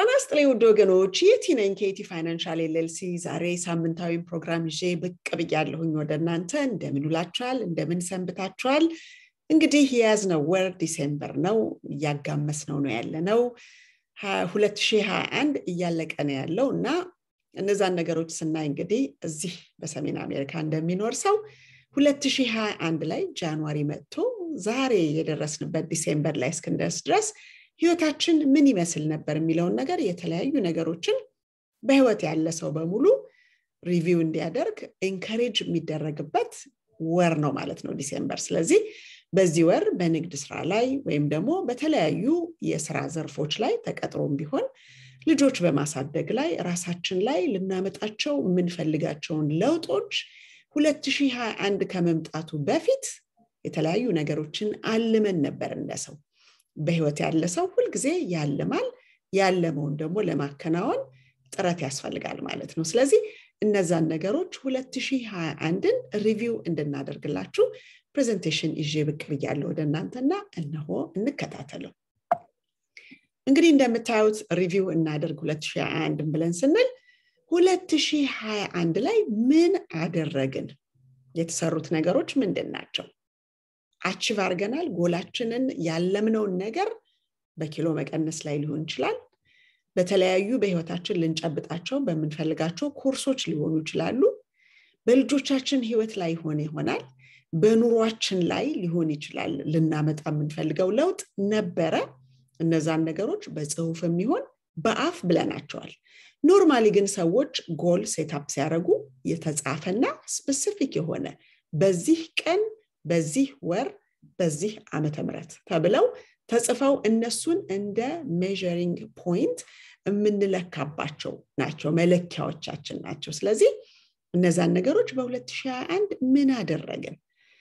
ጤና ይስጥልኝ ውድ ወገኖች የቲ ነኝ ከቲ ፋይናንሻል ኤልኤልሲ ዛሬ ሳምንታዊ ፕሮግራም ይዤ ብቅ ብያለሁኝ ወደ እናንተ እንደምን ውላችኋል እንደምን ሰንብታችኋል እንግዲህ የያዝነው ወር ዲሴምበር ነው እያጋመስ ነው ነው ያለ ነው 2021 እያለቀ ነው ያለው እና እነዛን ነገሮች ስናይ እንግዲህ እዚህ በሰሜን አሜሪካ እንደሚኖር ሰው 2021 ላይ ጃንዋሪ መጥቶ ዛሬ የደረስንበት ዲሴምበር ላይ እስክንደርስ ድረስ ህይወታችን ምን ይመስል ነበር የሚለውን ነገር የተለያዩ ነገሮችን በህይወት ያለ ሰው በሙሉ ሪቪው እንዲያደርግ ኤንከሬጅ የሚደረግበት ወር ነው ማለት ነው ዲሴምበር ስለዚህ በዚህ ወር በንግድ ስራ ላይ ወይም ደግሞ በተለያዩ የስራ ዘርፎች ላይ ተቀጥሮም ቢሆን ልጆች በማሳደግ ላይ ራሳችን ላይ ልናመጣቸው የምንፈልጋቸውን ለውጦች 2021 ከመምጣቱ በፊት የተለያዩ ነገሮችን አልመን ነበር እንደሰው በህይወት ያለ ሰው ሁልጊዜ ያልማል ያለመውን ደግሞ ለማከናወን ጥረት ያስፈልጋል ማለት ነው ስለዚህ እነዛን ነገሮች 2021ን ሪቪው እንድናደርግላችሁ ፕሬዘንቴሽን ይዤ ብቅ ብያለሁ ወደ እናንተና እነሆ እንከታተለው እንግዲህ እንደምታዩት ሪቪው እናደርግ 2021 ብለን ስንል 2021 ላይ ምን አደረግን የተሰሩት ነገሮች ምንድን ናቸው አችቭ አድርገናል ጎላችንን ያለምነውን ነገር በኪሎ መቀነስ ላይ ሊሆን ይችላል በተለያዩ በህይወታችን ልንጨብጣቸው በምንፈልጋቸው ኮርሶች ሊሆኑ ይችላሉ በልጆቻችን ህይወት ላይ ሆነ ይሆናል በኑሯችን ላይ ሊሆን ይችላል ልናመጣ የምንፈልገው ለውጥ ነበረ እነዛን ነገሮች በጽሁፍ የሚሆን በአፍ ብለናቸዋል ኖርማሊ ግን ሰዎች ጎል ሴታፕ ሲያደርጉ የተጻፈና ስፔሲፊክ የሆነ በዚህ ቀን በዚህ ወር በዚህ ዓመተ ምረት ተብለው ተጽፈው እነሱን እንደ ሜዥሪንግ ፖይንት የምንለካባቸው ናቸው መለኪያዎቻችን ናቸው ስለዚህ እነዛን ነገሮች በ2021 ምን አደረግን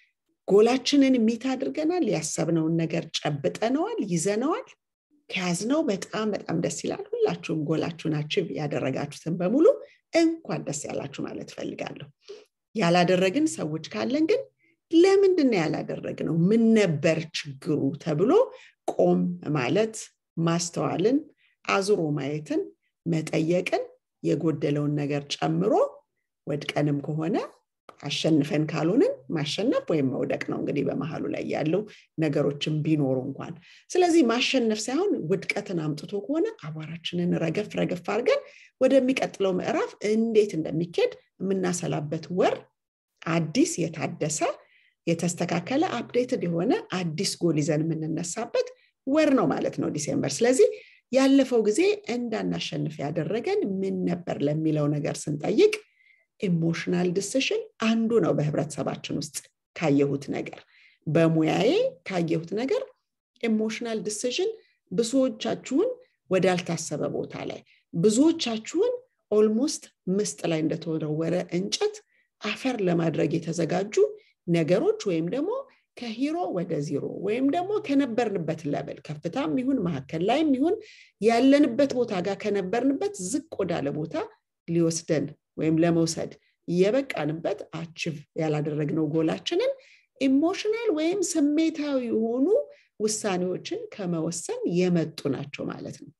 ጎላችንን ሚት አድርገናል ያሰብነውን ነገር ጨብጠነዋል ይዘነዋል ከያዝነው በጣም በጣም ደስ ይላል ሁላችሁም ጎላችሁን አችብ ያደረጋችሁትን በሙሉ እንኳን ደስ ያላችሁ ማለት ፈልጋለሁ ያላደረግን ሰዎች ካለን ግን ለምንድን ነው ያላደረግነው ምን ነበር ችግሩ ተብሎ ቆም ማለት ማስተዋልን አዙሮ ማየትን መጠየቅን የጎደለውን ነገር ጨምሮ ወድቀንም ከሆነ አሸንፈን ካልሆንን ማሸነፍ ወይም መውደቅ ነው እንግዲህ በመሀሉ ላይ ያለው ነገሮችን ቢኖሩ እንኳን ስለዚህ ማሸነፍ ሳይሆን ውድቀትን አምጥቶ ከሆነ አቧራችንን ረገፍ ረገፍ አድርገን ወደሚቀጥለው ምዕራፍ እንዴት እንደሚኬድ የምናሰላበት ወር አዲስ የታደሰ የተስተካከለ አፕዴትድ የሆነ አዲስ ጎል ይዘን የምንነሳበት ወር ነው ማለት ነው ዲሴምበር ስለዚህ ያለፈው ጊዜ እንዳናሸንፍ ያደረገን ምን ነበር ለሚለው ነገር ስንጠይቅ ኢሞሽናል ዲሲሽን አንዱ ነው በህብረተሰባችን ውስጥ ካየሁት ነገር በሙያዬ ካየሁት ነገር ኢሞሽናል ዲሲሽን ብዙዎቻችሁን ወዳልታሰበ ቦታ ላይ ብዙዎቻችሁን ኦልሞስት ምስጥ ላይ እንደተወረወረ እንጨት አፈር ለማድረግ የተዘጋጁ ነገሮች ወይም ደግሞ ከሂሮ ወደ ዚሮ ወይም ደግሞ ከነበርንበት ለብል ከፍታም ይሁን መካከል ላይም ይሁን ያለንበት ቦታ ጋር ከነበርንበት ዝቅ ወዳለ ቦታ ሊወስደን ወይም ለመውሰድ የበቃንበት አችቭ ያላደረግነው ጎላችንን ኢሞሽናል ወይም ስሜታዊ የሆኑ ውሳኔዎችን ከመወሰን የመጡ ናቸው ማለት ነው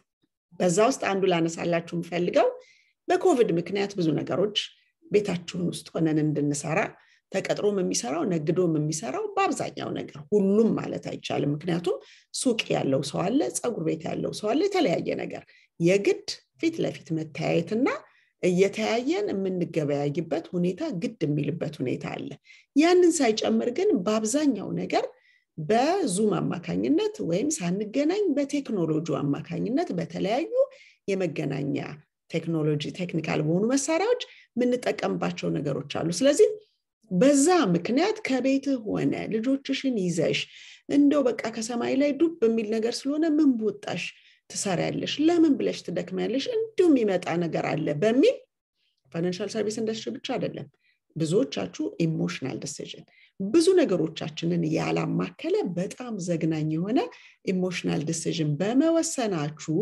በዛ ውስጥ አንዱ ላነሳላችሁ የምፈልገው በኮቪድ ምክንያት ብዙ ነገሮች ቤታችሁን ውስጥ ሆነን እንድንሰራ ተቀጥሮም የሚሰራው ነግዶም የሚሰራው በአብዛኛው ነገር ሁሉም ማለት አይቻልም ምክንያቱም ሱቅ ያለው ሰው አለ ፀጉር ቤት ያለው ሰው አለ የተለያየ ነገር የግድ ፊት ለፊት መተያየትና እየተያየን የምንገበያይበት ሁኔታ ግድ የሚልበት ሁኔታ አለ ያንን ሳይጨምር ግን በአብዛኛው ነገር በዙም አማካኝነት ወይም ሳንገናኝ በቴክኖሎጂ አማካኝነት በተለያዩ የመገናኛ ቴክኖሎጂ ቴክኒካል በሆኑ መሳሪያዎች የምንጠቀምባቸው ነገሮች አሉ ስለዚህ በዛ ምክንያት ከቤትህ ሆነ ልጆችሽን ይዘሽ እንደው በቃ ከሰማይ ላይ ዱብ የሚል ነገር ስለሆነ ምን ቦጣሽ ትሰሪያለሽ ለምን ብለሽ ትደክሚያለሽ እንዲሁ የሚመጣ ነገር አለ በሚል ፋይናንሻል ሰርቪስ ኢንዱስትሪ ብቻ አይደለም ብዙዎቻችሁ ኢሞሽናል ዲሲዥን ብዙ ነገሮቻችንን ያላማከለ በጣም ዘግናኝ የሆነ ኢሞሽናል ዲሲዥን በመወሰናችሁ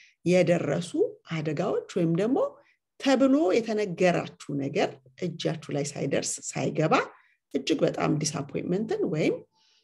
የደረሱ አደጋዎች ወይም ደግሞ ተብሎ የተነገራችሁ ነገር እጃችሁ ላይ ሳይደርስ ሳይገባ እጅግ በጣም ዲስአፖይንትመንትን ወይም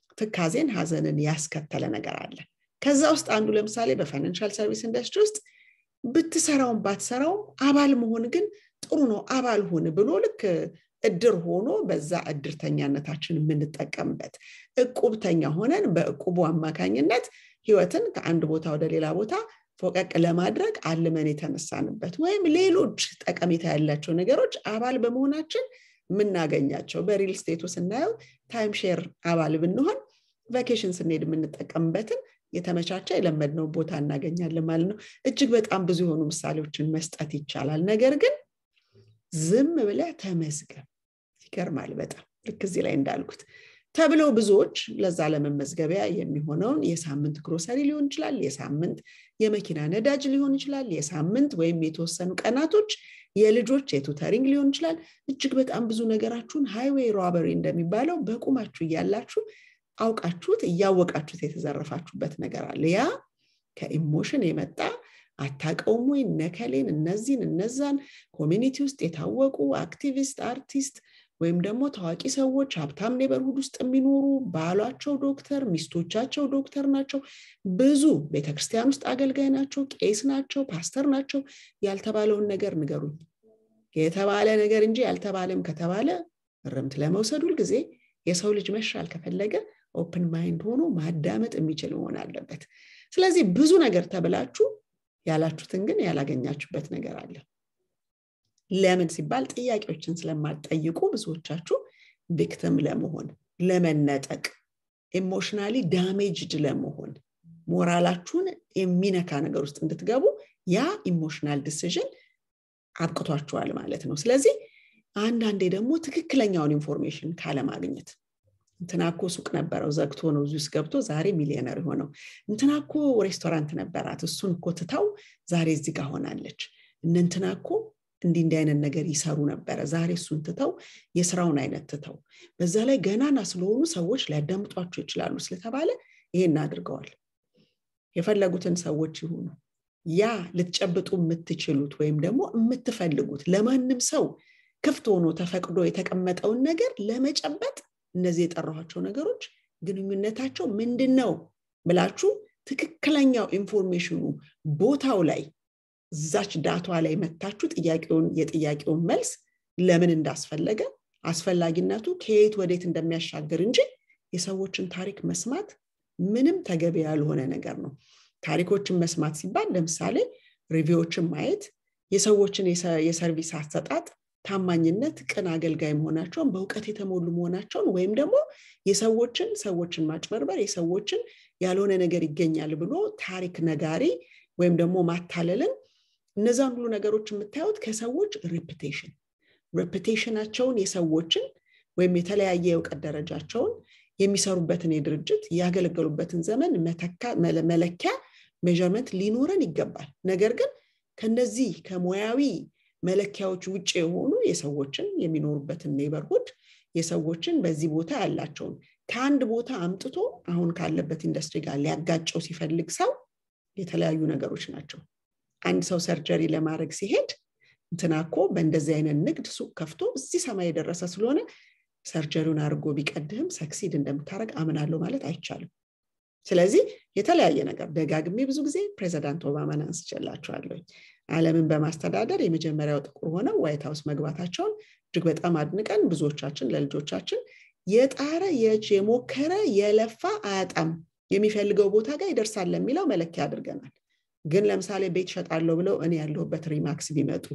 ትካዜን ሀዘንን ያስከተለ ነገር አለ ከዛ ውስጥ አንዱ ለምሳሌ በፋይናንሻል ሰርቪስ ኢንዱስትሪ ውስጥ ብትሰራውም ባትሰራውም አባል መሆን ግን ጥሩ ነው አባል ሁን ብሎ ልክ እድር ሆኖ በዛ እድርተኛነታችን የምንጠቀምበት እቁብተኛ ሆነን በእቁቡ አማካኝነት ህይወትን ከአንድ ቦታ ወደ ሌላ ቦታ ፎቀቅ ለማድረግ አልመን የተነሳንበት ወይም ሌሎች ጠቀሜታ ያላቸው ነገሮች አባል በመሆናችን የምናገኛቸው በሪል ስቴቱ ስናየው ታይም ሼር አባል ብንሆን ቫኬሽን ስንሄድ የምንጠቀምበትን የተመቻቸ የለመድነው ቦታ እናገኛለን ማለት ነው እጅግ በጣም ብዙ የሆኑ ምሳሌዎችን መስጠት ይቻላል ነገር ግን ዝም ብለ ተመዝገብ ይገርማል በጣም ልክ እዚህ ላይ እንዳልኩት ተብለው ብዙዎች ለዛ ለመመዝገቢያ የሚሆነውን የሳምንት ግሮሰሪ ሊሆን ይችላል የሳምንት የመኪና ነዳጅ ሊሆን ይችላል የሳምንት ወይም የተወሰኑ ቀናቶች የልጆች የቱተሪንግ ሊሆን ይችላል እጅግ በጣም ብዙ ነገራችሁን ሃይዌይ ሮበሪ እንደሚባለው በቁማችሁ እያላችሁ አውቃችሁት እያወቃችሁት የተዘረፋችሁበት ነገር አለ ያ ከኢሞሽን የመጣ አታቀውም ወይ ነከሌን እነዚህን እነዛን ኮሚኒቲ ውስጥ የታወቁ አክቲቪስት አርቲስት ወይም ደግሞ ታዋቂ ሰዎች ሀብታም ኔበርሁድ ውስጥ የሚኖሩ ባሏቸው ዶክተር ሚስቶቻቸው ዶክተር ናቸው ብዙ ቤተክርስቲያን ውስጥ አገልጋይ ናቸው ቄስ ናቸው ፓስተር ናቸው ያልተባለውን ነገር ንገሩኝ የተባለ ነገር እንጂ ያልተባለም ከተባለ እርምት ለመውሰድ ሁልጊዜ የሰው ልጅ መሻል ከፈለገ ኦፕን ማይንድ ሆኖ ማዳመጥ የሚችል መሆን አለበት ስለዚህ ብዙ ነገር ተብላችሁ ያላችሁትን ግን ያላገኛችሁበት ነገር አለ ለምን ሲባል ጥያቄዎችን ስለማትጠይቁ ብዙዎቻችሁ ቪክተም ለመሆን ለመነጠቅ ኢሞሽናሊ ዳሜጅድ ለመሆን ሞራላችሁን የሚነካ ነገር ውስጥ እንድትገቡ ያ ኢሞሽናል ዲሲዥን አብቅቷችኋል ማለት ነው ስለዚህ አንዳንዴ ደግሞ ትክክለኛውን ኢንፎርሜሽን ካለማግኘት እንትናኮ ሱቅ ነበረው ዘግቶ ነው እዚህ ውስጥ ገብቶ ዛሬ ሚሊዮነር የሆነው እንትናኮ ሬስቶራንት ነበራት እሱን እኮ ትታው ዛሬ እዚህ ጋር ሆናለች እነንትናኮ እንዲህ እንዲህ አይነት ነገር ይሰሩ ነበረ ዛሬ እሱን ትተው የስራውን አይነት ትተው በዛ ላይ ገናና ስለሆኑ ሰዎች ሊያዳምጧቸው ይችላሉ ስለተባለ ይሄን አድርገዋል የፈለጉትን ሰዎች ይሁኑ ያ ልትጨብጡ የምትችሉት ወይም ደግሞ የምትፈልጉት ለማንም ሰው ክፍት ሆኖ ተፈቅዶ የተቀመጠውን ነገር ለመጨበጥ እነዚህ የጠራኋቸው ነገሮች ግንኙነታቸው ምንድን ነው ብላችሁ ትክክለኛው ኢንፎርሜሽኑ ቦታው ላይ እዛች ዳቷ ላይ መታችሁ ጥያቄውን የጥያቄውን መልስ ለምን እንዳስፈለገ አስፈላጊነቱ ከየት ወዴት እንደሚያሻግር እንጂ የሰዎችን ታሪክ መስማት ምንም ተገቢ ያልሆነ ነገር ነው ታሪኮችን መስማት ሲባል ለምሳሌ ሪቪዎችን ማየት የሰዎችን የሰርቪስ አሰጣጥ ታማኝነት ቅን አገልጋይ መሆናቸውን በእውቀት የተሞሉ መሆናቸውን ወይም ደግሞ የሰዎችን ሰዎችን ማጭበርበር የሰዎችን ያልሆነ ነገር ይገኛል ብሎ ታሪክ ነጋሪ ወይም ደግሞ ማታለልን እነዛን ሁሉ ነገሮች የምታዩት ከሰዎች ሬፕቴሽን ሬፕቴሽናቸውን የሰዎችን ወይም የተለያየ የእውቀት ደረጃቸውን የሚሰሩበትን የድርጅት ያገለገሉበትን ዘመን መለኪያ ሜርመንት ሊኖረን ይገባል ነገር ግን ከነዚህ ከሙያዊ መለኪያዎች ውጭ የሆኑ የሰዎችን የሚኖሩበትን ኔበርሁድ የሰዎችን በዚህ ቦታ ያላቸውን ከአንድ ቦታ አምጥቶ አሁን ካለበት ኢንዱስትሪ ጋር ሊያጋጨው ሲፈልግ ሰው የተለያዩ ነገሮች ናቸው አንድ ሰው ሰርጀሪ ለማድረግ ሲሄድ እንትናኮ በእንደዚህ አይነት ንግድ ሱቅ ከፍቶ እዚህ ሰማይ የደረሰ ስለሆነ ሰርጀሪውን አድርጎ ቢቀድህም ሰክሲድ እንደምታደረግ አምናለሁ ማለት አይቻልም ስለዚህ የተለያየ ነገር ደጋግሜ ብዙ ጊዜ ፕሬዚዳንት ኦባማን አንስቼላቸዋለሁ አለምን በማስተዳደር የመጀመሪያው ጥቁር ሆነው ዋይት ሀውስ መግባታቸውን እጅግ በጣም አድንቀን ብዙዎቻችን ለልጆቻችን የጣረ የሞከረ የለፋ አያጣም የሚፈልገው ቦታ ጋር ይደርሳል ለሚለው መለኪያ አድርገናል ግን ለምሳሌ ቤት ሸጣለሁ ብለው እኔ ያለሁበት ሪማክስ ቢመጡ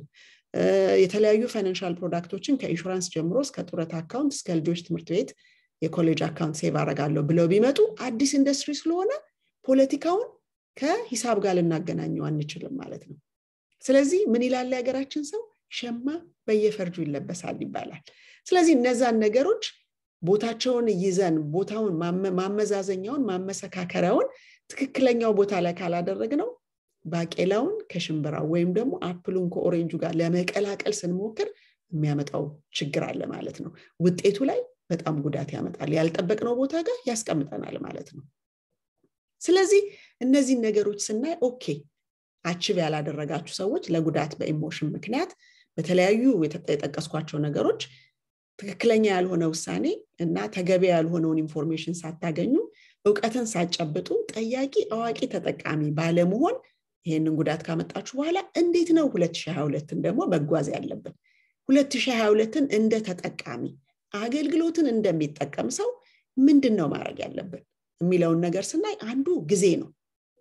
የተለያዩ ፋይናንሻል ፕሮዳክቶችን ከኢንሹራንስ ጀምሮ እስከ ጡረት አካውንት እስከ ልጆች ትምህርት ቤት የኮሌጅ አካውንት ሴቭ አረጋለሁ ብለው ቢመጡ አዲስ ኢንዱስትሪ ስለሆነ ፖለቲካውን ከሂሳብ ጋር ልናገናኘው አንችልም ማለት ነው ስለዚህ ምን ይላል የሀገራችን ሰው ሸማ በየፈርጁ ይለበሳል ይባላል ስለዚህ እነዛን ነገሮች ቦታቸውን ይዘን ቦታውን ማመዛዘኛውን ማመሰካከሪያውን ትክክለኛው ቦታ ላይ ካላደረግ ነው ባቄላውን ከሽምብራው ወይም ደግሞ አፕሉን ከኦሬንጁ ጋር ለመቀላቀል ስንሞክር የሚያመጣው ችግር አለ ማለት ነው ውጤቱ ላይ በጣም ጉዳት ያመጣል ያልጠበቅነው ቦታ ጋር ያስቀምጠናል ማለት ነው ስለዚህ እነዚህን ነገሮች ስናይ ኦኬ አችብ ያላደረጋችሁ ሰዎች ለጉዳት በኢሞሽን ምክንያት በተለያዩ የጠቀስኳቸው ነገሮች ትክክለኛ ያልሆነ ውሳኔ እና ተገቢ ያልሆነውን ኢንፎርሜሽን ሳታገኙ እውቀትን ሳጨብጡ ጠያቂ አዋቂ ተጠቃሚ ባለመሆን ይህንን ጉዳት ካመጣችሁ በኋላ እንዴት ነው 2022ን ደግሞ መጓዝ ያለብን 2022ን እንደ ተጠቃሚ አገልግሎትን እንደሚጠቀም ሰው ምንድን ነው ማድረግ ያለብን የሚለውን ነገር ስናይ አንዱ ጊዜ ነው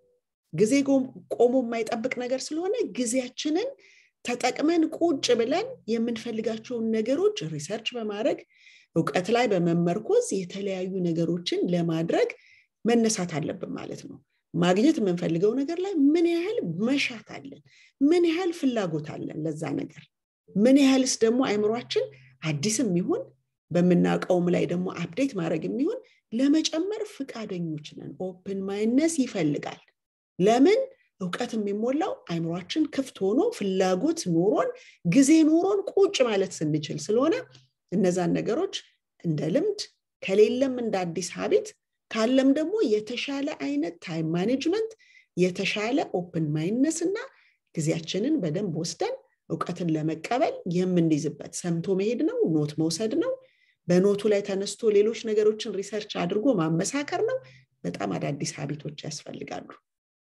ጊዜ ቆሞ የማይጠብቅ ነገር ስለሆነ ጊዜያችንን ተጠቅመን ቁጭ ብለን የምንፈልጋቸውን ነገሮች ሪሰርች በማድረግ እውቀት ላይ በመመርኮዝ የተለያዩ ነገሮችን ለማድረግ መነሳት አለብን ማለት ነው ማግኘት የምንፈልገው ነገር ላይ ምን ያህል መሻት አለን ምን ያህል ፍላጎት አለን ለዛ ነገር ምን ያህልስ ደግሞ አይምሯችን አዲስም ይሁን በምናውቀውም ላይ ደግሞ አፕዴት ማድረግ የሚሆን ለመጨመር ፍቃደኞች ነን ኦፕን ማይነስ ይፈልጋል ለምን እውቀት የሚሞላው አይምሯችን ክፍት ሆኖ ፍላጎት ኖሮን ጊዜ ኖሮን ቁጭ ማለት ስንችል ስለሆነ እነዛን ነገሮች እንደ ልምድ ከሌለም እንደ አዲስ ሀቢት ካለም ደግሞ የተሻለ አይነት ታይም ማኔጅመንት የተሻለ ኦፕን ማይነስ እና ጊዜያችንን በደንብ ወስደን እውቀትን ለመቀበል የምንይዝበት ሰምቶ መሄድ ነው ኖት መውሰድ ነው በኖቱ ላይ ተነስቶ ሌሎች ነገሮችን ሪሰርች አድርጎ ማመሳከር ነው በጣም አዳዲስ ሀቢቶች ያስፈልጋሉ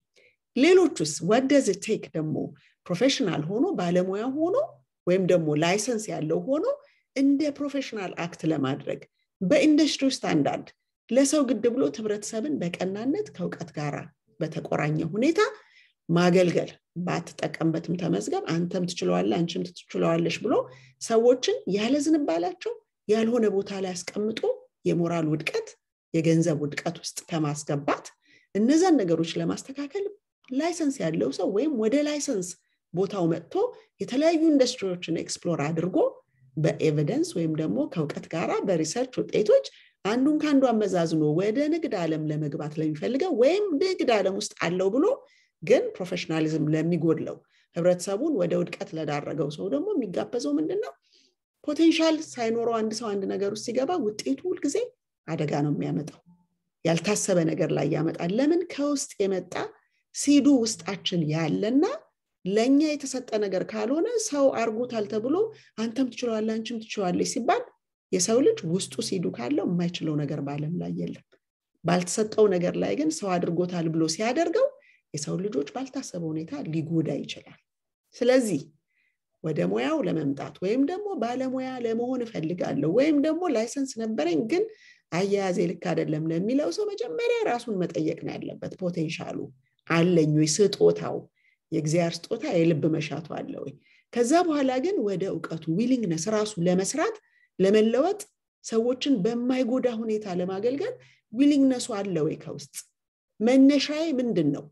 ሌሎቹስ ወደዝ ቴክ ደግሞ ፕሮፌሽናል ሆኖ ባለሙያ ሆኖ ወይም ደግሞ ላይሰንስ ያለው ሆኖ እንደ ፕሮፌሽናል አክት ለማድረግ በኢንዱስትሪ ስታንዳርድ ለሰው ግድ ብሎ ህብረተሰብን በቀናነት ከእውቀት ጋር በተቆራኘ ሁኔታ ማገልገል ባትጠቀምበትም ተመዝገብ አንተም ትችለዋለ አንቺም ትችለዋለሽ ብሎ ሰዎችን ያለ ዝንባላቸው ያልሆነ ቦታ ላይ አስቀምጦ የሞራል ውድቀት የገንዘብ ውድቀት ውስጥ ከማስገባት እነዛን ነገሮች ለማስተካከል ላይሰንስ ያለው ሰው ወይም ወደ ላይሰንስ ቦታው መጥቶ የተለያዩ ኢንዱስትሪዎችን ኤክስፕሎር አድርጎ በኤቪደንስ ወይም ደግሞ ከእውቀት ጋር በሪሰርች ውጤቶች አንዱን ከአንዱ አመዛዝኖ ወደ ንግድ ዓለም ለመግባት ለሚፈልገው ወይም ንግድ ዓለም ውስጥ አለው ብሎ ግን ፕሮፌሽናሊዝም ለሚጎድለው ህብረተሰቡን ወደ ውድቀት ለዳረገው ሰው ደግሞ የሚጋበዘው ምንድን ነው ፖቴንሻል ሳይኖረው አንድ ሰው አንድ ነገር ውስጥ ሲገባ ውጤቱ ሁልጊዜ አደጋ ነው የሚያመጣው ያልታሰበ ነገር ላይ ያመጣል ለምን ከውስጥ የመጣ ሲዱ ውስጣችን ያለና ለእኛ የተሰጠ ነገር ካልሆነ ሰው አርጎታል ተብሎ አንተም ትችለዋለ አንቺም ትችለዋለች ሲባል የሰው ልጅ ውስጡ ሲዱ ካለው የማይችለው ነገር በአለም ላይ የለም ባልተሰጠው ነገር ላይ ግን ሰው አድርጎታል ብሎ ሲያደርገው የሰው ልጆች ባልታሰበ ሁኔታ ሊጎዳ ይችላል ስለዚህ ወደ ሙያው ለመምጣት ወይም ደግሞ ባለሙያ ለመሆን እፈልጋለሁ ወይም ደግሞ ላይሰንስ ነበረኝ ግን አያያዜ ልክ አይደለም ለሚለው ሰው መጀመሪያ ራሱን መጠየቅ ነው ያለበት ፖቴንሻሉ አለኝ ወይ ስጦታው የእግዚአብሔር ስጦታ የልብ መሻቱ አለ ወይ ከዛ በኋላ ግን ወደ እውቀቱ ዊሊንግነስ ራሱ ለመስራት ለመለወጥ ሰዎችን በማይጎዳ ሁኔታ ለማገልገል ዊሊንግነሱ አለ ወይ ከውስጥ መነሻዬ ምንድን ነው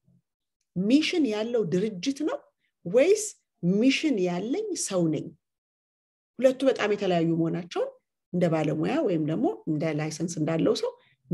ሚሽን ያለው ድርጅት ነው ወይስ ሚሽን ያለኝ ሰው ነኝ ሁለቱ በጣም የተለያዩ መሆናቸውን እንደ ባለሙያ ወይም ደግሞ እንደ ላይሰንስ እንዳለው ሰው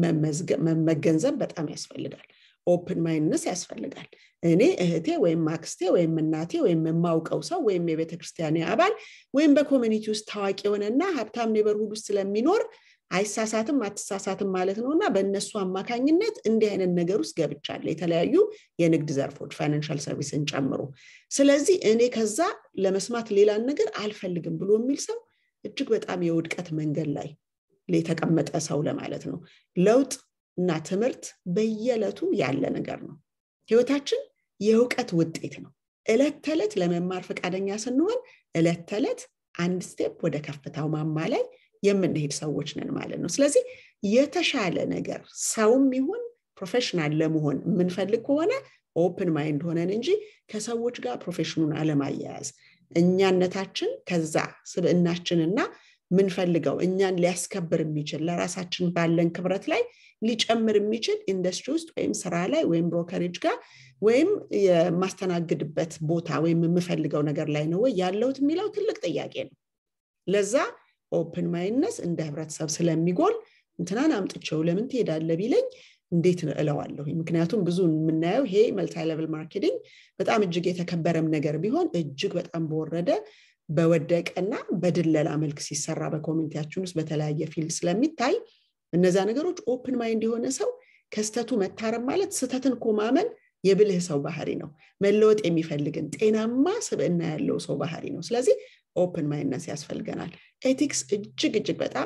መገንዘብ በጣም ያስፈልጋል ኦፕን ማይንድነስ ያስፈልጋል እኔ እህቴ ወይም አክስቴ ወይም እናቴ ወይም የማውቀው ሰው ወይም የቤተ ክርስቲያን አባል ወይም በኮሚኒቲ ውስጥ ታዋቂ የሆነና ሀብታም ኔበርሁድ ውስጥ ስለሚኖር አይሳሳትም አትሳሳትም ማለት ነው እና በእነሱ አማካኝነት እንዲህ አይነት ነገር ውስጥ ገብቻለ የተለያዩ የንግድ ዘርፎች ፋይናንሻል ሰርቪስን ጨምሮ ስለዚህ እኔ ከዛ ለመስማት ሌላን ነገር አልፈልግም ብሎ የሚል ሰው እጅግ በጣም የውድቀት መንገድ ላይ የተቀመጠ ሰው ለማለት ነው ለውጥ እና ትምህርት በየዕለቱ ያለ ነገር ነው ህይወታችን የእውቀት ውጤት ነው እለት ተዕለት ለመማር ፈቃደኛ ስንሆን እለት ተዕለት አንድ ስቴፕ ወደ ከፍታው ማማ ላይ የምንሄድ ሰዎች ነን ማለት ነው ስለዚህ የተሻለ ነገር ሰውም ይሁን ፕሮፌሽናል ለመሆን የምንፈልግ ከሆነ ኦፕን ማይንድ ሆነን እንጂ ከሰዎች ጋር ፕሮፌሽኑን አለማያያዝ እኛነታችን ከዛ ስብዕናችንና ምንፈልገው እኛን ሊያስከብር የሚችል ለራሳችን ባለን ክብረት ላይ ሊጨምር የሚችል ኢንዱስትሪ ውስጥ ወይም ስራ ላይ ወይም ብሮከሬጅ ጋር ወይም የማስተናግድበት ቦታ ወይም የምፈልገው ነገር ላይ ነው ወይ ያለውት የሚለው ትልቅ ጥያቄ ነው ለዛ ኦፕን ማይንድነስ እንደ ህብረተሰብ ስለሚጎል እንትናን አምጥቸው ለምን ትሄዳለ ቢለኝ እንዴት እለዋለሁ ምክንያቱም ብዙ የምናየው ይሄ መልታይ ሌቭል ማርኬቲንግ በጣም እጅግ የተከበረም ነገር ቢሆን እጅግ በጣም በወረደ በወደቀና በድለላ መልክ ሲሰራ በኮሚኒቲያችን ውስጥ በተለያየ ፊልድ ስለሚታይ እነዛ ነገሮች ኦፕን ማይንድ የሆነ ሰው ከስተቱ መታረም ማለት ስተትን ኮማመን የብልህ ሰው ባህሪ ነው መለወጥ የሚፈልግን ጤናማ ስብዕና ያለው ሰው ባህሪ ነው ስለዚህ ኦፕን ማይንድነስ ያስፈልገናል ኤቲክስ እጅግ እጅግ በጣም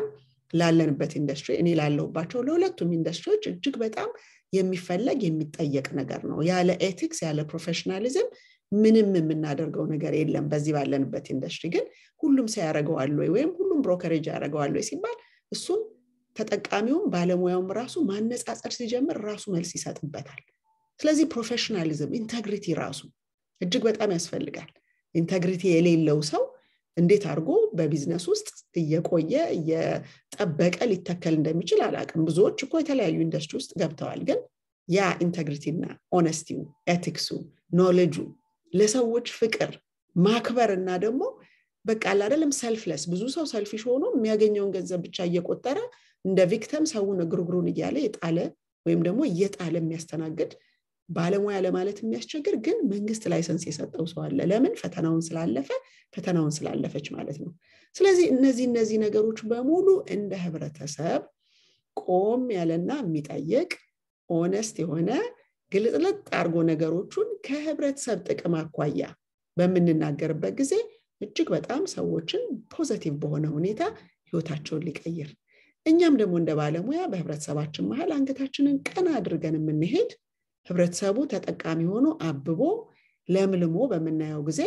ላለንበት ኢንዱስትሪ እኔ ላለሁባቸው ለሁለቱም ኢንዱስትሪዎች እጅግ በጣም የሚፈለግ የሚጠየቅ ነገር ነው ያለ ኤቲክስ ያለ ፕሮፌሽናሊዝም ምንም የምናደርገው ነገር የለም በዚህ ባለንበት ኢንዱስትሪ ግን ሁሉም ሰው ያደረገዋል ወይ ወይም ሁሉም ብሮከሬጅ ያደረገዋል ወይ ሲባል እሱን ተጠቃሚውም ባለሙያውም ራሱ ማነጻጸር ሲጀምር ራሱ መልስ ይሰጥበታል ስለዚህ ፕሮፌሽናሊዝም ኢንተግሪቲ ራሱ እጅግ በጣም ያስፈልጋል ኢንተግሪቲ የሌለው ሰው እንዴት አድርጎ በቢዝነስ ውስጥ እየቆየ እየጠበቀ ሊተከል እንደሚችል አላቅም ብዙዎች እኮ የተለያዩ ኢንዱስትሪ ውስጥ ገብተዋል ግን ያ ኢንተግሪቲና ኦነስቲው ኤቲክሱ ኖሌጁ ለሰዎች ፍቅር ማክበር እና ደግሞ በቃ አላደለም ሰልፍለስ ብዙ ሰው ሰልፊሽ ሆኖ የሚያገኘውን ገንዘብ ብቻ እየቆጠረ እንደ ቪክተም ሰውን እግሩግሩን እያለ የጣለ ወይም ደግሞ እየጣለ የሚያስተናግድ ባለሙያ ለማለት የሚያስቸግር ግን መንግስት ላይሰንስ የሰጠው ሰው አለ ለምን ፈተናውን ስላለፈ ፈተናውን ስላለፈች ማለት ነው ስለዚህ እነዚህ እነዚህ ነገሮች በሙሉ እንደ ህብረተሰብ ቆም ያለና የሚጠይቅ ኦነስት የሆነ ግልጥልጥ አድርጎ ነገሮቹን ከህብረተሰብ ጥቅም አኳያ በምንናገርበት ጊዜ እጅግ በጣም ሰዎችን ፖዘቲቭ በሆነ ሁኔታ ህይወታቸውን ሊቀይር እኛም ደግሞ እንደ ባለሙያ በህብረተሰባችን መሀል አንገታችንን ቀና አድርገን የምንሄድ ህብረተሰቡ ተጠቃሚ ሆኖ አብቦ ለምልሞ በምናየው ጊዜ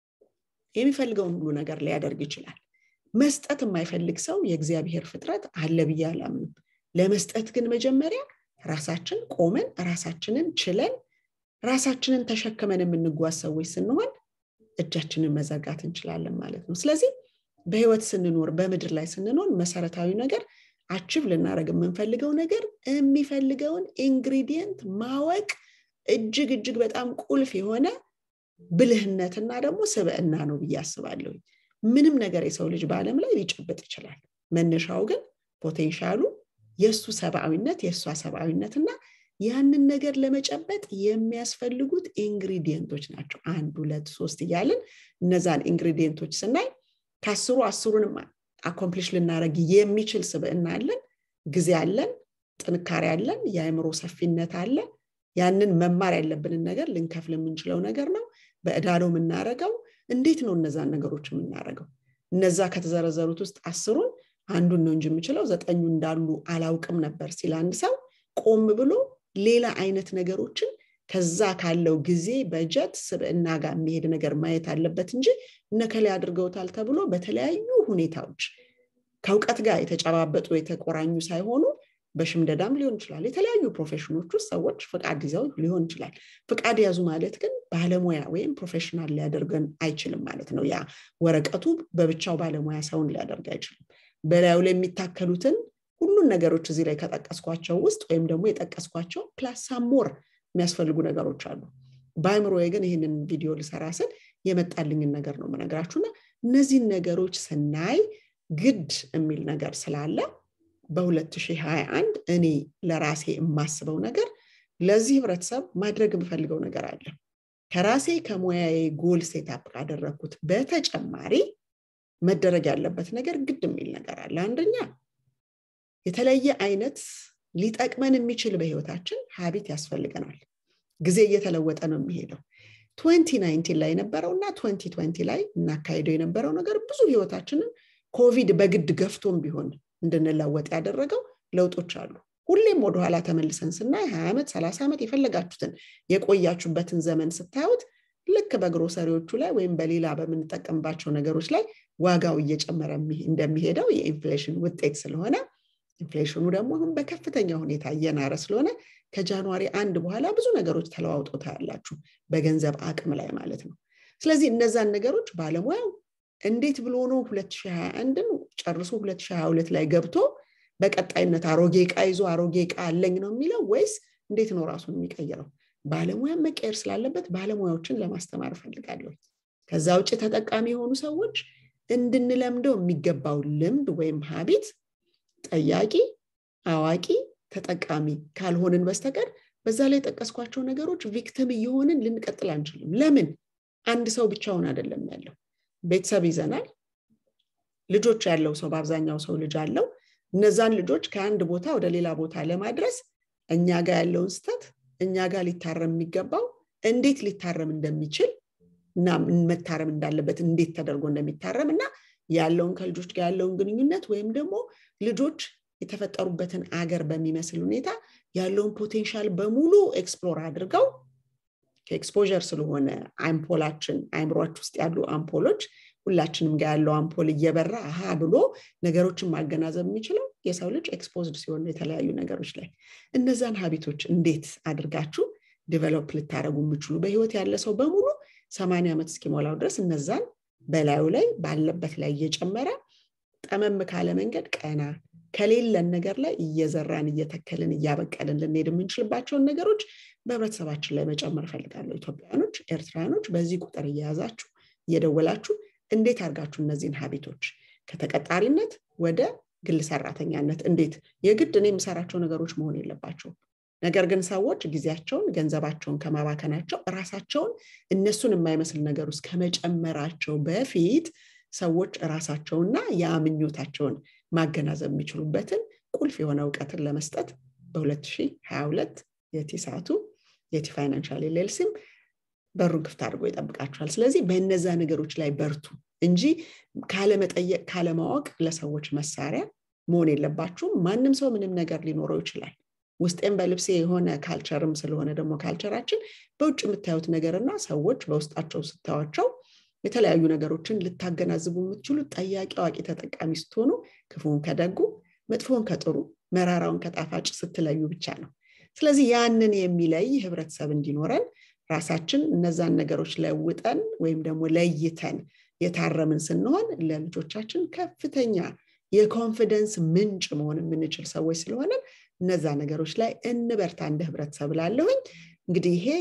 የሚፈልገውን ሁሉ ነገር ሊያደርግ ይችላል መስጠት የማይፈልግ ሰው የእግዚአብሔር ፍጥረት አለ ብዬ አላምንም ለመስጠት ግን መጀመሪያ ራሳችን ቆመን ራሳችንን ችለን ራሳችንን ተሸክመን የምንጓዝ ሰዎች ስንሆን እጃችንን መዘርጋት እንችላለን ማለት ነው ስለዚህ በህይወት ስንኖር በምድር ላይ ስንኖር መሰረታዊ ነገር አችብ ልናደረግ የምንፈልገው ነገር የሚፈልገውን ኢንግሪዲየንት ማወቅ እጅግ እጅግ በጣም ቁልፍ የሆነ ብልህነትና ደግሞ ስብዕና ነው ብዬ አስባለሁ ምንም ነገር የሰው ልጅ በአለም ላይ ሊጨብጥ ይችላል መነሻው ግን ፖቴንሻሉ የእሱ ሰብአዊነት የእሷ ሰብአዊነትና ያንን ነገር ለመጨበጥ የሚያስፈልጉት ኢንግሪዲየንቶች ናቸው አንድ ሁለት ሶስት እያልን እነዛን ኢንግሪዲየንቶች ስናይ ከአስሩ አስሩንም አኮምፕሊሽ ልናደረግ የሚችል ስብዕና አለን ጊዜ አለን ጥንካሬ አለን የአእምሮ ሰፊነት አለ ያንን መማር ያለብንን ነገር ልንከፍል የምንችለው ነገር ነው በእዳ ነው የምናረገው እንዴት ነው እነዛን ነገሮች የምናደረገው እነዛ ከተዘረዘሩት ውስጥ አስሩን አንዱን ነው እንጂ የምችለው ዘጠኙ እንዳሉ አላውቅም ነበር ሲል አንድ ሰው ቆም ብሎ ሌላ አይነት ነገሮችን ከዛ ካለው ጊዜ በጀት ስብዕና ጋር የሚሄድ ነገር ማየት አለበት እንጂ እነከላይ አድርገውታል ተብሎ በተለያዩ ሁኔታዎች ከእውቀት ጋር የተጨባበጡ የተቆራኙ ሳይሆኑ በሽምደዳም ሊሆን ይችላል የተለያዩ ፕሮፌሽኖች ውስጥ ሰዎች ፍቃድ ይዘው ሊሆን ይችላል ፍቃድ ያዙ ማለት ግን ባለሙያ ወይም ፕሮፌሽናል ሊያደርገን አይችልም ማለት ነው ያ ወረቀቱ በብቻው ባለሙያ ሰውን ሊያደርግ አይችልም በላዩ ላይ የሚታከሉትን ሁሉን ነገሮች እዚህ ላይ ከጠቀስኳቸው ውስጥ ወይም ደግሞ የጠቀስኳቸው ፕላስ ሳሞር የሚያስፈልጉ ነገሮች አሉ በአይምሮ ግን ይህንን ቪዲዮ ልሰራ ስል የመጣልኝን ነገር ነው መነግራችሁና እነዚህን ነገሮች ስናይ ግድ የሚል ነገር ስላለ በ2021 እኔ ለራሴ የማስበው ነገር ለዚህ ህብረተሰብ ማድረግ የምፈልገው ነገር አለ ከራሴ ከሙያዬ ጎል ሴታፕ ካደረግኩት በተጨማሪ መደረግ ያለበት ነገር ግድ የሚል ነገር አለ አንደኛ የተለየ አይነት ሊጠቅመን የሚችል በህይወታችን ሀቢት ያስፈልገናል ጊዜ እየተለወጠ ነው የሚሄደው 2019 ላይ የነበረው እና 2020 ላይ እናካሄደው የነበረው ነገር ብዙ ህይወታችንን ኮቪድ በግድ ገፍቶም ቢሆን እንድንለወጥ ያደረገው ለውጦች አሉ ሁሌም ወደኋላ ተመልሰን ስናይ 20 ዓመት 30 ዓመት የፈለጋችሁትን የቆያችሁበትን ዘመን ስታዩት ልክ በግሮሰሪዎቹ ላይ ወይም በሌላ በምንጠቀምባቸው ነገሮች ላይ ዋጋው እየጨመረ እንደሚሄደው የኢንፍሌሽን ውጤት ስለሆነ ኢንፍሌሽኑ ደግሞ አሁን በከፍተኛ ሁኔታ እየናረ ስለሆነ ከጃንዋሪ አንድ በኋላ ብዙ ነገሮች ተለዋውጦ ታያላችሁ በገንዘብ አቅም ላይ ማለት ነው ስለዚህ እነዛን ነገሮች ባለሙያው እንዴት ብሎ ነው 2021ን ጨርሶ 2022 ላይ ገብቶ በቀጣይነት አሮጌ እቃ ይዞ አሮጌ እቃ አለኝ ነው የሚለው ወይስ እንዴት ነው ራሱን የሚቀይረው ባለሙያ መቀየር ስላለበት ባለሙያዎችን ለማስተማር እፈልጋለሁ ከዛ ውጭ ተጠቃሚ የሆኑ ሰዎች እንድንለምደው የሚገባው ልምድ ወይም ሀቢት ጠያቂ አዋቂ ተጠቃሚ ካልሆንን በስተቀር በዛ ላይ የጠቀስኳቸው ነገሮች ቪክተም እየሆንን ልንቀጥል አንችልም ለምን አንድ ሰው ብቻውን አይደለም ያለው ቤተሰብ ይዘናል ልጆች ያለው ሰው በአብዛኛው ሰው ልጅ አለው እነዛን ልጆች ከአንድ ቦታ ወደ ሌላ ቦታ ለማድረስ እኛ ጋር ያለውን ስተት እኛ ጋር ሊታረም የሚገባው እንዴት ሊታረም እንደሚችል እና መታረም እንዳለበት እንዴት ተደርጎ እንደሚታረም እና ያለውን ከልጆች ጋር ያለውን ግንኙነት ወይም ደግሞ ልጆች የተፈጠሩበትን አገር በሚመስል ሁኔታ ያለውን ፖቴንሻል በሙሉ ኤክስፕሎር አድርገው ከኤክስፖዠር ስለሆነ አምፖላችን አይምሯች ውስጥ ያሉ አምፖሎች ሁላችንም ጋር ያለው አምፖል እየበራ አሃ ብሎ ነገሮችን ማገናዘብ የሚችለው የሰው ልጅ ኤክስፖዝድ ሲሆን የተለያዩ ነገሮች ላይ እነዛን ሀቢቶች እንዴት አድርጋችሁ ዲቨሎፕ ልታደረጉ የምችሉ በህይወት ያለ ሰው በሙሉ ሰማንያ ዓመት እስኪሞላው ድረስ እነዛን በላዩ ላይ ባለበት ላይ እየጨመረ ጠመም ካለ መንገድ ቀና ከሌለን ነገር ላይ እየዘራን እየተከልን እያበቀልን ልንሄድ የምንችልባቸውን ነገሮች በህብረተሰባችን ላይ መጨመር ፈልጋለሁ ኢትዮጵያውያኖች ኤርትራውያኖች በዚህ ቁጥር እየያዛችሁ እየደወላችሁ እንዴት አድርጋችሁ እነዚህን ሀቢቶች ከተቀጣሪነት ወደ ግል ሰራተኛነት እንዴት የግድ እኔ የምሰራቸው ነገሮች መሆን የለባቸውም ነገር ግን ሰዎች ጊዜያቸውን ገንዘባቸውን ከማባከናቸው ራሳቸውን እነሱን የማይመስል ነገር ውስጥ ከመጨመራቸው በፊት ሰዎች ራሳቸውና የምኞታቸውን ማገናዘብ የሚችሉበትን ቁልፍ የሆነ እውቀትን ለመስጠት በ2022 የቲ ሰዓቱ የቲ ፋይናንሻል ኤልኤልሲም በሩን ክፍት አድርጎ ይጠብቃቸዋል ስለዚህ በእነዛ ነገሮች ላይ በርቱ እንጂ ካለመጠየቅ ካለማወቅ ለሰዎች መሳሪያ መሆን የለባችሁም ማንም ሰው ምንም ነገር ሊኖረው ይችላል ውስጤም በልብሴ የሆነ ካልቸርም ስለሆነ ደግሞ ካልቸራችን በውጭ የምታዩት ነገርና ሰዎች በውስጣቸው ስታዋቸው የተለያዩ ነገሮችን ልታገናዝቡ የምትችሉት ጠያቂ አዋቂ ተጠቃሚ ስትሆኑ ክፉን ከደጉ መጥፎን ከጥሩ መራራውን ከጣፋጭ ስትለዩ ብቻ ነው ስለዚህ ያንን የሚለይ ህብረተሰብ እንዲኖረን ራሳችን እነዛን ነገሮች ለውጠን ወይም ደግሞ ለይተን የታረምን ስንሆን ለልጆቻችን ከፍተኛ የኮንፊደንስ ምንጭ መሆን የምንችል ሰዎች ስለሆነ እነዛ ነገሮች ላይ እንበርታ እንደ ህብረተሰብ ላለሁኝ እንግዲህ ይሄ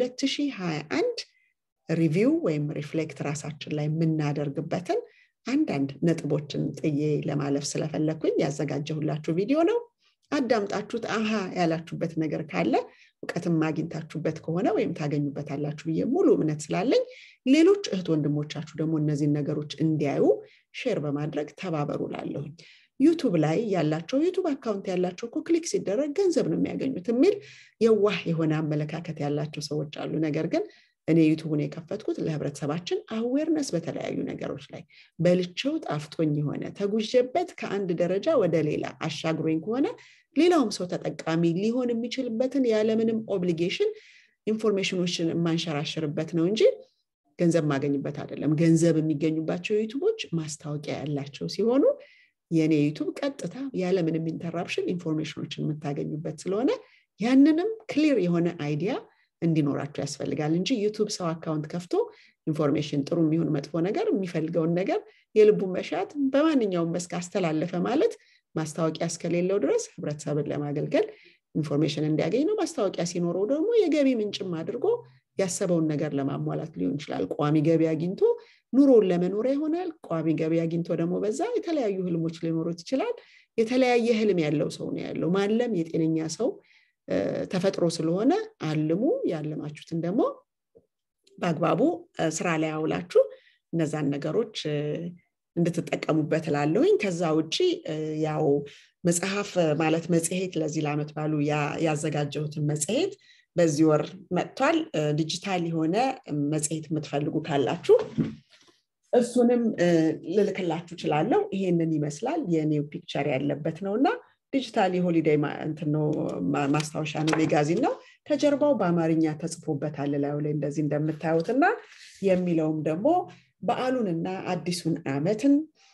የ2021 ሪቪው ወይም ሪፍሌክት ራሳችን ላይ የምናደርግበትን አንዳንድ ነጥቦችን ጥዬ ለማለፍ ስለፈለግኩኝ ያዘጋጀሁላችሁ ቪዲዮ ነው አዳምጣችሁት አሃ ያላችሁበት ነገር ካለ እውቀትም አግኝታችሁበት ከሆነ ወይም ታገኙበታላችሁ ብዬ ሙሉ እምነት ስላለኝ ሌሎች እህት ወንድሞቻችሁ ደግሞ እነዚህን ነገሮች እንዲያዩ ሼር በማድረግ ተባበሩ ላለሁኝ ዩቱብ ላይ ያላቸው ዩቱብ አካውንት ያላቸው እኮ ክሊክ ሲደረግ ገንዘብ ነው የሚያገኙት የሚል የዋህ የሆነ አመለካከት ያላቸው ሰዎች አሉ ነገር ግን እኔ ዩቱቡን የከፈትኩት ለህብረተሰባችን አዌርነስ በተለያዩ ነገሮች ላይ በልቸው ጣፍጦኝ የሆነ ተጉዤበት ከአንድ ደረጃ ወደ ሌላ አሻግሮኝ ከሆነ ሌላውም ሰው ተጠቃሚ ሊሆን የሚችልበትን ያለምንም ኦብሊጌሽን ኢንፎርሜሽኖችን የማንሸራሽርበት ነው እንጂ ገንዘብ ማገኝበት አይደለም ገንዘብ የሚገኙባቸው ዩቱቦች ማስታወቂያ ያላቸው ሲሆኑ የእኔ ዩቱብ ቀጥታ ያለምንም ኢንተራፕሽን ኢንፎርሜሽኖችን የምታገኙበት ስለሆነ ያንንም ክሊር የሆነ አይዲያ እንዲኖራቸው ያስፈልጋል እንጂ ዩቱብ ሰው አካውንት ከፍቶ ኢንፎርሜሽን ጥሩ የሚሆን መጥፎ ነገር የሚፈልገውን ነገር የልቡን መሻት በማንኛውም መስክ አስተላለፈ ማለት ማስታወቂያ እስከሌለው ድረስ ህብረተሰብን ለማገልገል ኢንፎርሜሽን እንዲያገኝ ነው ማስታወቂያ ሲኖረው ደግሞ የገቢ ምንጭም አድርጎ ያሰበውን ነገር ለማሟላት ሊሆን ይችላል ቋሚ ገቢ አግኝቶ ኑሮውን ለመኖሪያ ይሆናል ቋሚ ገቢ አግኝቶ ደግሞ በዛ የተለያዩ ህልሞች ሊኖሩት ይችላል የተለያየ ህልም ያለው ሰው ነው ያለው ማለም የጤነኛ ሰው ተፈጥሮ ስለሆነ አልሙ ያለማችሁትን ደግሞ በአግባቡ ስራ ላይ አውላችሁ እነዛን ነገሮች እንድትጠቀሙበት ላለሁኝ ከዛ ውጭ ያው መጽሐፍ ማለት መጽሔት ለዚህ ለአመት ባሉ ያዘጋጀሁትን መጽሔት በዚህ ወር መጥቷል ዲጂታል የሆነ መጽሔት የምትፈልጉ ካላችሁ እሱንም ልልክላችሁ ችላለው ይሄንን ይመስላል የኔው ፒክቸር ያለበት ነው እና ዲጂታል የሆሊዴይ ማስታወሻ ነው ሜጋዚን ነው ከጀርባው በአማርኛ ተጽፎበታል ላዩ ላይ እንደዚህ እንደምታዩት እና የሚለውም ደግሞ በዓሉንና አዲሱን አመትን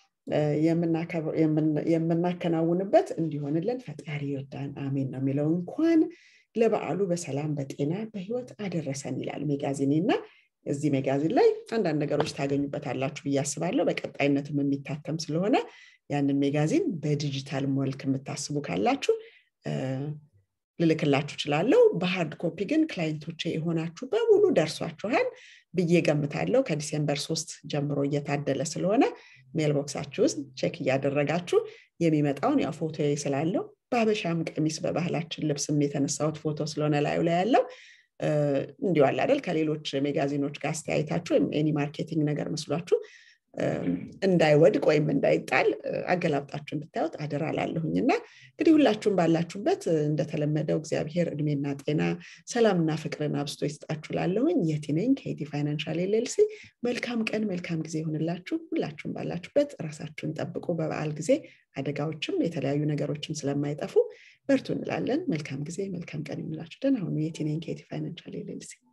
የምናከናውንበት እንዲሆንልን ፈጣሪ ይርዳን አሜን ነው የሚለው እንኳን ለበዓሉ በሰላም በጤና በህይወት አደረሰን ይላል ሜጋዚኔ እና እዚህ ሜጋዚን ላይ አንዳንድ ነገሮች ታገኙበታላችሁ ብዬ አስባለሁ በቀጣይነትም የሚታተም ስለሆነ ያንን ሜጋዚን በዲጂታል መልክ የምታስቡ ካላችሁ ልልክላችሁ ችላለው በሃርድ ኮፒ ግን ክላይንቶቼ የሆናችሁ በሙሉ ደርሷችኋል ብዬ ገምታለው ከዲሴምበር ሶስት ጀምሮ እየታደለ ስለሆነ ሜልቦክሳችሁ ውስጥ ቼክ እያደረጋችሁ የሚመጣውን ያው ፎቶ ስላለው በሀበሻም ቀሚስ በባህላችን ልብስም የተነሳሁት ፎቶ ስለሆነ ላዩ ላይ ያለው እንዲሁ አለ አይደል ከሌሎች ሜጋዚኖች ጋር አስተያየታችሁ ወይም ኤኒ ማርኬቲንግ ነገር መስሏችሁ እንዳይወድቅ ወይም እንዳይጣል አገላብጣችሁ እንድታዩት አደራ ላለሁኝ እና እንግዲህ ሁላችሁም ባላችሁበት እንደተለመደው እግዚአብሔር እድሜና ጤና ሰላምና ፍቅርን አብስቶ ይስጣችሁ ላለሁኝ የቲ ነኝ ከይቲ ፋይናንሻል ኤልኤልሲ መልካም ቀን መልካም ጊዜ ይሁንላችሁ ሁላችሁም ባላችሁበት ራሳችሁን ጠብቁ በበዓል ጊዜ አደጋዎችም የተለያዩ ነገሮችም ስለማይጠፉ በርቱ እንላለን መልካም ጊዜ መልካም ቀን ይሁንላችሁ ደህና ሁኑ የቲ ነኝ ከይቲ ፋይናንሻል ኤልኤልሲ